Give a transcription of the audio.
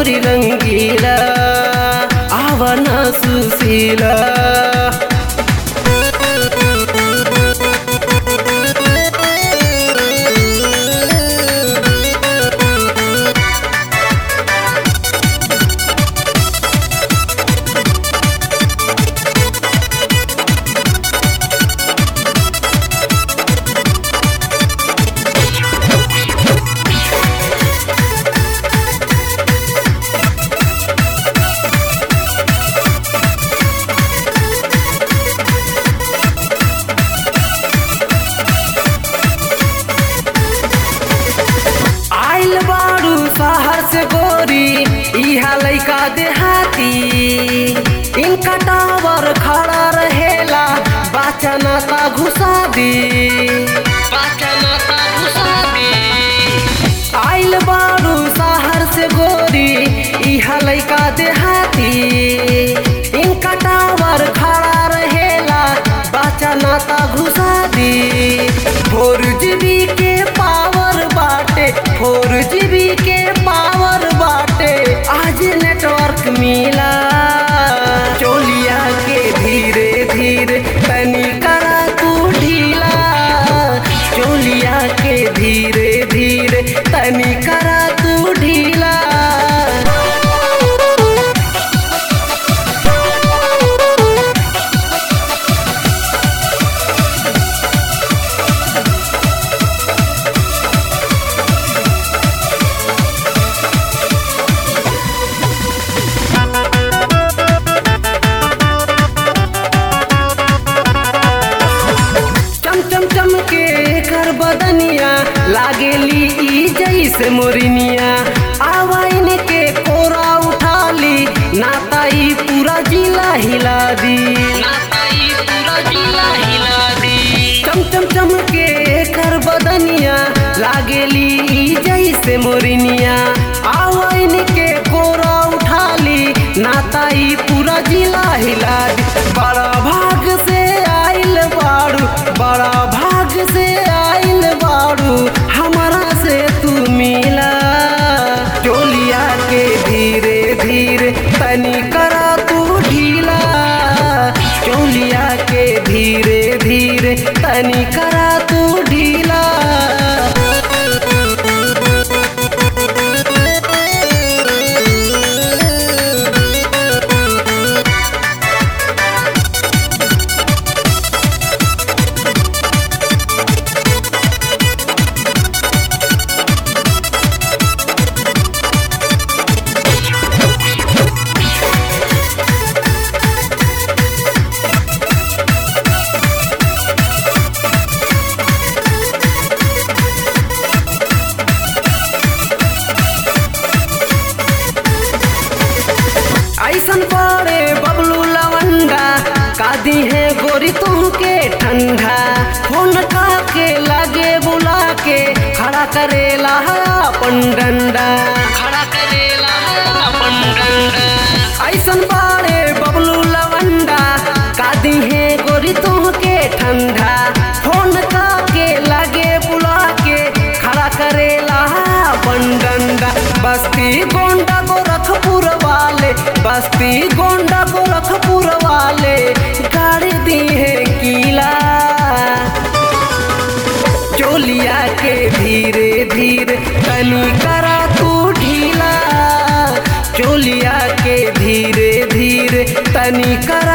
गोरी रंगीला आवना सुशीला आइल बारू शहर से गोरी इहा लइका देहाती इनका टावर खड़ा रहेला बाचना ता घुसा दी बाचना ता घुसा दी आइल बारू शहर से गोरी इहा लइका देहाती इनका टावर खड़ा रहेला बाचना ता घुसा दी फोर जीबी के पावर बाटे फोर जीबी के पावर बाटे आज नेटवर्क मिला चोलिया के धीरे धीरे तनी करा तू ढीला चोलिया के धीरे धीरे तनी करा तू ढीला चम चम चम के कर बदनिया लागेली ई जैसे मोरिनिया आवाइन के कोरा उठा ली नाता ई पूरा जिला हिला दी नाता ई पूरा जिला हिला दी चम चम चम के कर बदनिया लागेली ई जैसे मोरिनिया आवाइन के कोरा उठा ली नाता ई पूरा जिला हिला दी बड़ा भाग से आइल बाड़ू बड़ा भाग से आइल बाड़ू हमारा से तू मिला चोलिया के धीरे धीरे तनी करा तू ढीला चोलिया के धीरे धीरे तनी करा तू ढीला ऐसन पड़े बबलू लवंडा कादी है गोरी तुमके ठंडा फोन का के लगे बुला के खड़ा करेला है अपन डंडा खड़ा करेला है अपन डंडा ऐसन पड़े बबलू लवंडा कादी है गोरी तुमके ठंडा फोन का के लगे बुला के खड़ा करेला है अपन डंडा बस्ती गोंडा गोरखपुर वाले बस्ती गोंडा गोरखपुर वाले गाड़ी दी है किला चोलिया के धीरे धीरे तनी करा तू ढीला चोलिया के धीरे धीरे तनी करा